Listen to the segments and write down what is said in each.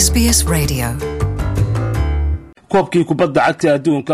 SBS Radio. koobkii kubadda cagta adduunka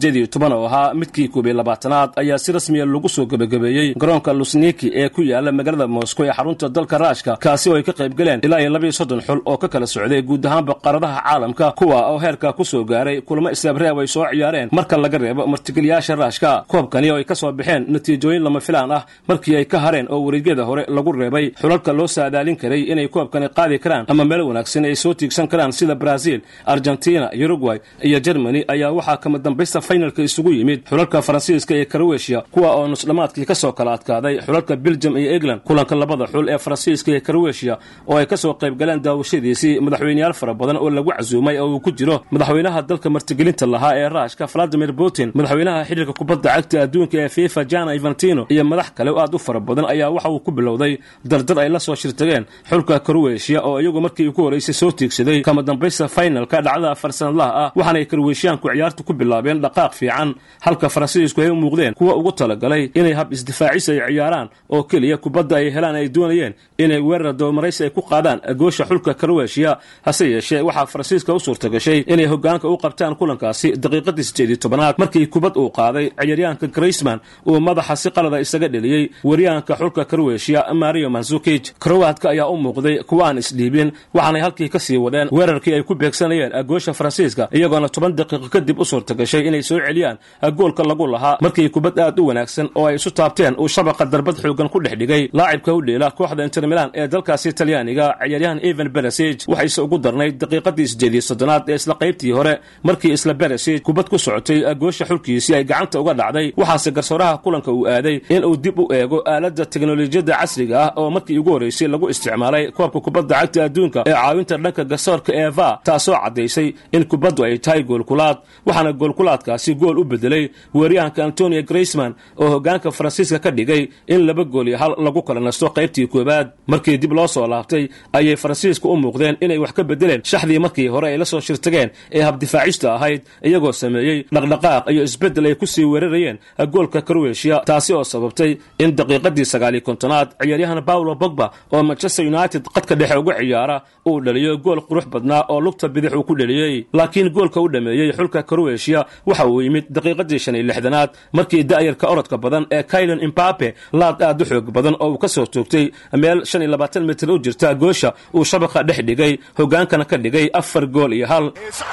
oo ahaa midkii koob iyo labaatanaad ayaa si rasmiya lagu soo gebagabeeyey garoonka lusniki ee ku yaala magaalada moscow ee xarunta dalka raashka kaasi oo ay ka qayb galeen ilaa iyo labaiyo soddon xul oo ka kala socday guud ahaanba qaaradaha caalamka kuwa oo heerka ku soo gaaray kulamo islaabreeb ay soo ciyaareen marka laga reebo martigeliyaasha raashka koobkani oo ay ka soo baxeen natiijooyin lama filaan ah markii ay ka hareen oo wareegyada hore lagu reebay xulalka loo saadaalin karay inay koobkani qaadi karaan ama meel wanaagsan ay soo tiigsan karaan sida brazil argentina uruguay iyo jermani ayaa waxaa kama dambaysta faynalka isugu yimid xulalka faransiiska iyo karoweshiya kuwa oo nusdhammaadkii ka soo kala adkaaday xulalka beljum iyo england kulanka labada xul ee faransiiska iyo karoweshiya oo ay ka soo qayb galeen daawashadiisii madaxweyneyaal fara badan oo lagu casuumay oo uu ku jiro madaxweynaha dalka martigelinta lahaa ee raashka valadimir putin madaxweynaha xidhiirka kubadda cagta adduunka ee fifa jana ivantino iyo madax kale oo aad u fara badan ayaa waxa uu ku bilowday dardar ay la soo shirtageen xulka karoweshiya oo iyagu markii ugu horeysay soo tiigsaday kama dambaysta faynalka dhacdada farsanadlaha ah waxaanay karweeshiyaanku ciyaarta ku bilaabeen dhaqaaq fiican halka faransiisku ay u muuqdeen kuwa ugu talagalay inay hab isdifaacis ay ciyaaraan oo keliya kubadda ay helaan ay doonayeen inay weerar doomaraysi ay ku qaadaan goosha xulka karweeshiya hase yeeshee waxaa faransiiska u suurta gashay inay hogaanka u qabtaan kulankaasi daqiiqadii sideed iyo tobanaad markii kubad uu qaaday ciyaaryahanka graysman uu madaxa si qalada isaga dheliyey wariyahanka xulka karweeshiya mario manzukij krowaadka ayaa u muuqday kuwa aan isdhiibin waxaanay halkii ka sii wadeen weerarkii ay ku beegsanayeen goosha faransiiska iyagoona toban daqiiqo kadib u suurta gashay inay soo celiyaan goolka lagu lahaa markii kubad aad u wanaagsan oo ay isu taabteen uu shabaqa darbad xoogan ku dhex dhigay laacibka u dheela kooxda inter milan ee dalkaasi talyaaniga ciyaaryahan evan beresig waxayse ugu darnayd daqiiqadii sideed iyo soddonaad ee isla qaybtii hore markii isla beresig kubad ku socotay goosha xulkiisii ay gacanta uga dhacday waxaase garsooraha kulanka uu aaday in uu dib u eego aaladda teknolojiyadda casriga ah oo markii ugu horreysay lagu isticmaalay koobka kubadda cagta adduunka ee caawinta dhanka garsoorka eva taasoo caddaysay in kubaddu ay tahay goolkulaad waxaana goolkulaadkaasi gool u bedelay weeryahanka antonio graysman oo hogaanka faransiiska ka dhigay in laba gool iyo hal lagu kala nasto qaybtii koowaad markii dib loo soo laabtay ayay faransiiska u muuqdeen inay wax ka bedeleen shaxdii markii hore ay la soo shirtageen ee habdifaacista ahayd iyagoo sameeyey dhaqdhaqaaq iyo isbeddel ay ku sii weerarayeen goolka karweshiya taasi oo sababtay in daqiiqadii sagaaliyo kontonaad ciyaaryahan paulo bogba oo manchester united qadka dhexe uga ciyaara uu dhaliyo gool qurux badnaa oo lugta bidix uu ku dheliyey laakiin goolka u dhameeyey xulka karweshiya waxa uu yimid daqiiqadii shan iyo lixdanaad markii da'yarka orodka badan ee kailan imbabe laad aad u xoog badan oo uu ka soo toogtay meel shan iyo labaatan mitir u jirta goosha uu shabaqa dhex dhigay hogaankana ka dhigay afar gool iyo hal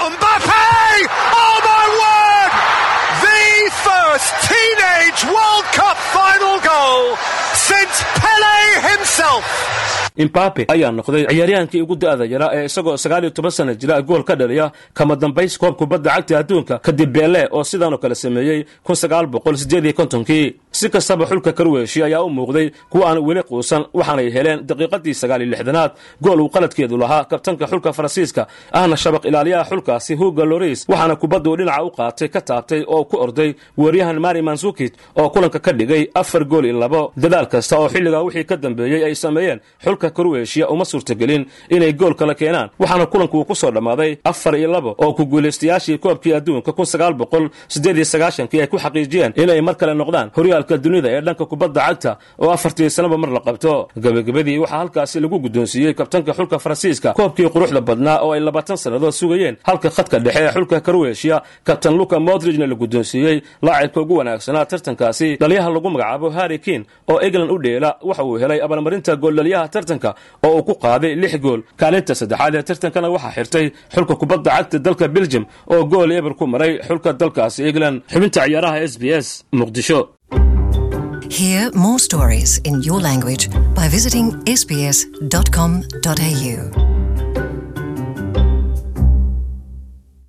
imbabe ayaa noqday ciyaaryahankii ugu da'da yara ee isagoo sagaal iyo toban sana jira gool ka dhaliya kama dambays koob kubadda cagta adduunka kadib beele oo sidaanoo kale sameeyey kun sagaal boqol sideed iyo kontonkii si kastaba xulka karweeshi ayaa u muuqday kuwa aan weli quusan waxaanay heleen daqiiqadii sagaal iyo lixdanaad gool uu qaladkeedu lahaa kabtanka xulka faransiiska ahna shabaq ilaaliyaha xulkaasi huga loris waxaana kubadduu dhinaca u qaatay ka taabtay oo ku orday weeryahan mari mansukit oo kulanka ka dhigay afar gool iyo labo dadaal kasta oo xilligaa wixii ka dambeeyey ay sameeyeen xulka karweeshiya uma suurtagelin inay gool kala keenaan waxaana kulanku uu ku soo dhammaaday afar iyo labo oo ku guulaystayaashii koobkii adduunka kun sagaal boqol sideed iyo sagaashankii ay ku xaqiijiyeen inay mar kale noqdaan horyaalka dunida ee dhanka kubadda cagta oo afartii sanaba mar la qabto gebagabadii waxaa halkaasi lagu guddoonsiiyey kabtanka xulka faransiiska koobkii quruxda badnaa oo ay labaatan sannadood sugayeen halka khadka dhexe ee xulka karweeshiya kabtan luka modrijna la guddoonsiiyey laacibka ugu wanaagsanaa tartankaasi dhaliyaha lagu magacaabo harri kin oo england u dheela waxa uu helay abaalmarinta gooldhaliyaha tartanka oo uu ku qaaday lix gool kaalinta saddexaad ee tartankana waxaa xirtay xulka kubadda cagta dalka beljum oo gool eber ku maray xulka dalkaasi england xubinta ciyaaraha s b s muqdisho Hear more stories in your language by visiting sbs.com.au.